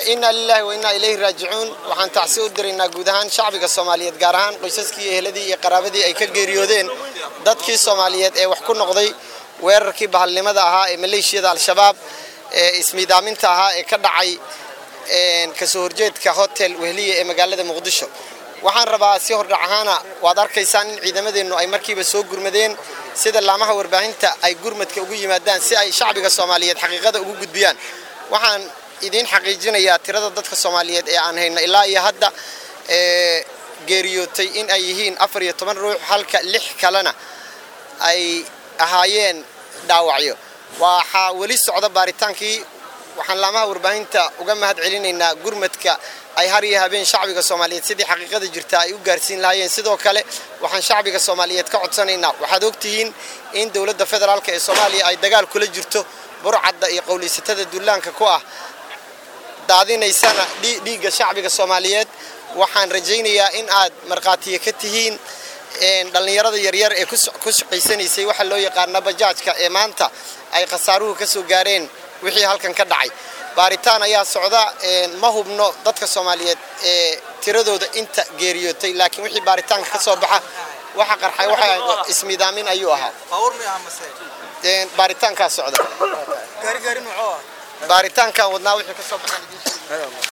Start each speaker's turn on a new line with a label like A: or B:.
A: inaa lilaahi wa innaa ilayhi raajicuun waxaan tacsi u diraynaa guud ahaan shacbiga soomaaliyeed gaar ahaan qoysaskii eheladii iyo qaraabadii ay ka geeriyoodeen dadkii soomaaliyeed ee wax ku noqday weerarkii bahalnimada ahaa ee maleeshiyada al-shabaab ee ismiidaaminta ahaa ee ka dhacay kasoo horjeedka hotel wehliya ee magaalada muqdisho waxaan rabaa si hordhac ahaana waad arkaysaan in ciidamadeennu ay markiiba soo gurmadeen sida laamaha warbaahinta ay gurmadka ugu yimaadaan si ay shacbiga soomaaliyeed xaqiiqada ugu gudbiyaan waxaan idiin xaqiijinayaa tirada dadka soomaaliyeed ee aan hayno ilaa iyo hadda ee geeriyootay in ay yihiin afar iyo toban ruux halka lix kalena ay ahaayeen dhaawacyo waxaa weli socda baaritaankii waxaan laamaha warbaahinta uga mahad celinaynaa gurmadka ay har iyo habeen shacbiga soomaaliyeed sidii xaqiiqada jirta ay u gaarsiin lahaayeen sidoo kale waxaan shacbiga soomaaliyeed ka codsanaynaa waxaad ogtihiin in dowladda federaalk ee soomaaliya ay dagaal kula jirto burcadda iyo qowleysatada dullaanka ku ah daadinaysana dhiigga shacbiga soomaaliyeed waxaan rajaynayaa in aad markhaatiye ka tihiin dhallinyarada yaryar ee ku shaqaysanaysay waxaa loo yaqaana bajaajka ee maanta ay khasaaruhu ka soo gaareen wixii halkan ka dhacay baaritaan ayaa socda ma hubno dadka soomaaliyeed ee tiradooda inta geeriyootay laakiin wixii baaritaanka ka soo baxa waxa qarxay waxa ismiidaamin ayuu ahaa baaritaankaa socda baaritaankan wadnaa wixii ka soo baxaan